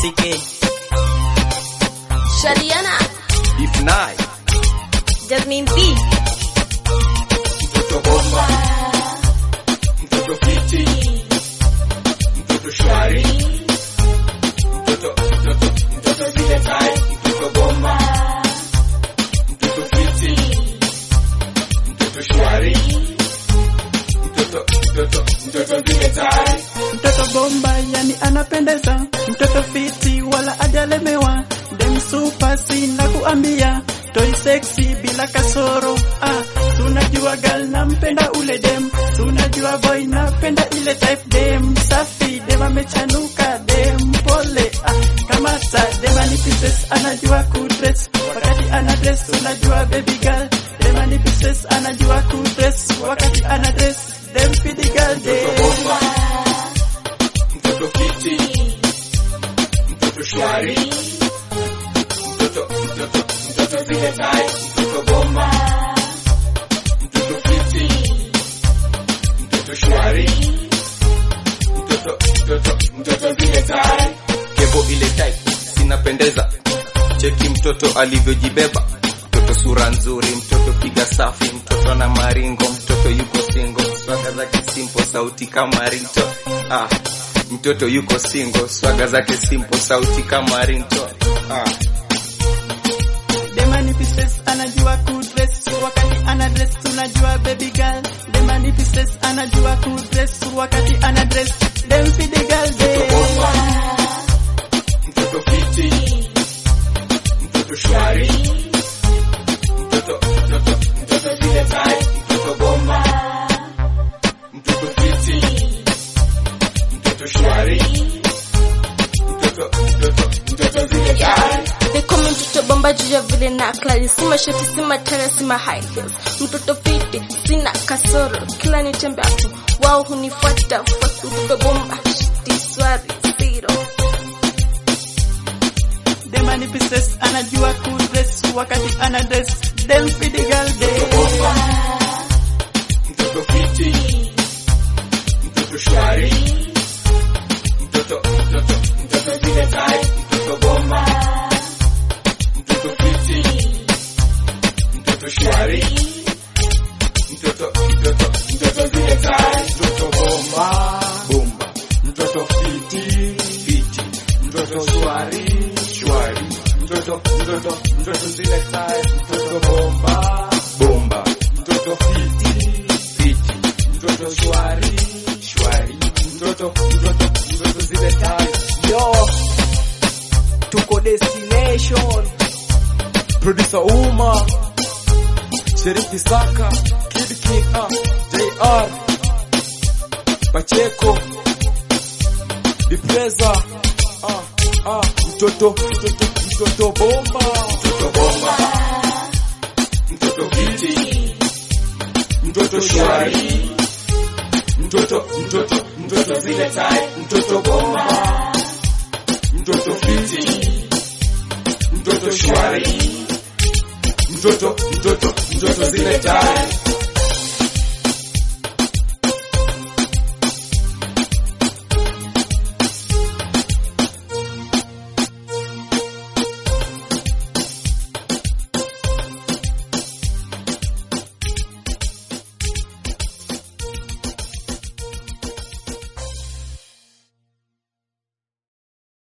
CK. Shadiana, If night, Jasmine B, mtoto bomba, mtoto fiti, mtoto shwari, mtoto mtoto mtoto zile tai, mtoto bomba, mtoto fiti, mtoto shwari, mtoto mtoto mtoto zile tai. Mtoto bomba yani anapendeza, mtoto fiti wala ajalemewa, dem super sina kuambia, toy sexy bila kasoro. Ah, tunajua gal nampenda ule dem, tunajua boy napenda ile type dem, safi dem amechanuka dem pole. Ah, kamata dem ani pieces anajua kudress, wakati ana dress unajua baby girl, dem ani pieces anajua kudress, wakati ana dress dem fidi girl dem. bomba, mtoto fiti, mtoto shwari, mtoto mtoto mtoto zile tai, mtoto bomba, mtoto fiti, mtoto shwari, mtoto mtoto mtoto zile tai. Kebo ile tai sinapendeza, cheki mtoto alivyojibeba, mtoto sura nzuri, mtoto piga safi, mtoto na maringo, mtoto yuko single, swaga zake simple, sauti kama ringtone. Ah, mtoto yuko single, swaga zake simple, sauti kama ringtone. Ah, Demani pieces anajua kudress wakati ana dress tunajua baby girl Demani pieces anajua kudress wakati ana dress dem fidi girl mtoto dem bomba, mtoto fiti, mtoto shwari, mtoto mtoto mtoto zile tai, mtoto bomba, mtoto fiti, mtoto shwari, mtoto mtoto mtoto zile tai. they call me mtoto bomba juu ya vile na klali, si mashati, si matara, si ma high heels. Mtoto fiti, sina kasoro, kila nitembeapo wao hunifuata fuata. Mtoto bomba, shiti swari, zero. Demani pieces anajua kudress wakati ana dress dem fidi girl dem bomba, mtoto fiti, mtoto shwari, mtoto mtoto mtoto zile tai, mtoto bomba, mtoto fiti, mtoto shwari, mtoto mtoto mtoto zile tai, mtoto bomba, bomba, mtoto fiti, fiti, mtoto shwari, shwari, mtoto mtoto mtoto zile tai, mtoto bomba, bomba, mtoto fiti, fiti, mtoto shwari, shwari, mtoto mtoto mtoto zile tai. Yo, tuko destination. Producer Uma, Sheriff Isaka, Kid King, ah, JR, Pacheco, Dipreza, ah, ah, mtoto, mtoto, mtoto bomba. mtoto bomba, mtoto fiti, mtoto shwari, mtoto mtoto mtoto zile tai, mtoto bomba, mtoto fiti, mtoto shwari, mtoto mtoto mtoto zile tai.